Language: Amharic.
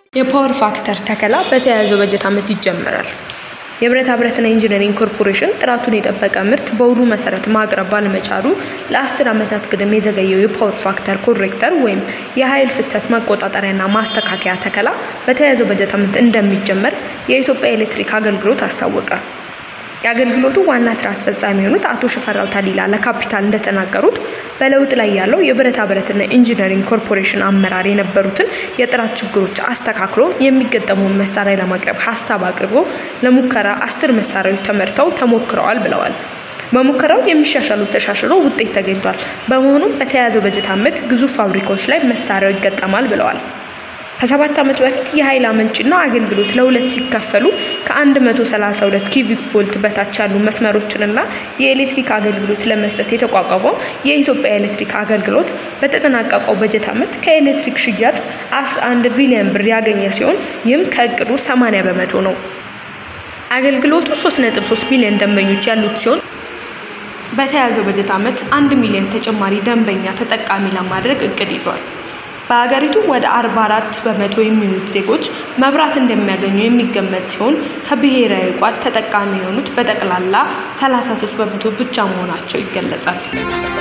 የፓወር ፋክተር ተከላ በተያያዘው በጀት ዓመት ይጀመራል። የብረታ ብረትና ኢንጂነሪንግ ኮርፖሬሽን ጥራቱን የጠበቀ ምርት በውሉ መሰረት ማቅረብ ባለመቻሉ ለአስር ዓመታት ቅድም የዘገየው የፓወር ፋክተር ኮሬክተር ወይም የኃይል ፍሰት መቆጣጠሪያና ማስተካከያ ተከላ በተያያዘው በጀት ዓመት እንደሚጀመር የኢትዮጵያ ኤሌክትሪክ አገልግሎት አስታወቀ። የአገልግሎቱ ዋና ስራ አስፈጻሚ የሆኑት አቶ ሽፈራው ታሊላ ለካፒታል እንደተናገሩት በለውጥ ላይ ያለው የብረታ ብረትና ኢንጂነሪንግ ኮርፖሬሽን አመራር የነበሩትን የጥራት ችግሮች አስተካክሎ የሚገጠመውን መሳሪያ ለማቅረብ ሀሳብ አቅርቦ ለሙከራ አስር መሳሪያዎች ተመርተው ተሞክረዋል ብለዋል። በሙከራው የሚሻሻሉት ተሻሽሎ ውጤት ተገኝቷል። በመሆኑም በተያያዘው በጀት ዓመት ግዙፍ ፋብሪካዎች ላይ መሳሪያው ይገጠማል ብለዋል። ከሰባት ዓመት በፊት የኃይል አመንጭና አገልግሎት ለሁለት ሲከፈሉ ከ132 ኪቪክ ቮልት በታች ያሉ መስመሮችንና የኤሌክትሪክ አገልግሎት ለመስጠት የተቋቋመው የኢትዮጵያ ኤሌክትሪክ አገልግሎት በተጠናቀቀው በጀት ዓመት ከኤሌክትሪክ ሽያጭ 11 ቢሊዮን ብር ያገኘ ሲሆን ይህም ከእቅዱ 80 በመቶ ነው። አገልግሎቱ 3.3 ሚሊዮን ደንበኞች ያሉት ሲሆን በተያዘው በጀት ዓመት አንድ ሚሊዮን ተጨማሪ ደንበኛ ተጠቃሚ ለማድረግ እቅድ ይዟል። በሀገሪቱ ወደ 44 በመቶ የሚሆኑት ዜጎች መብራት እንደሚያገኙ የሚገመት ሲሆን ከብሔራዊ ቋት ተጠቃሚ የሆኑት በጠቅላላ 33 በመቶ ብቻ መሆናቸው ይገለጻል።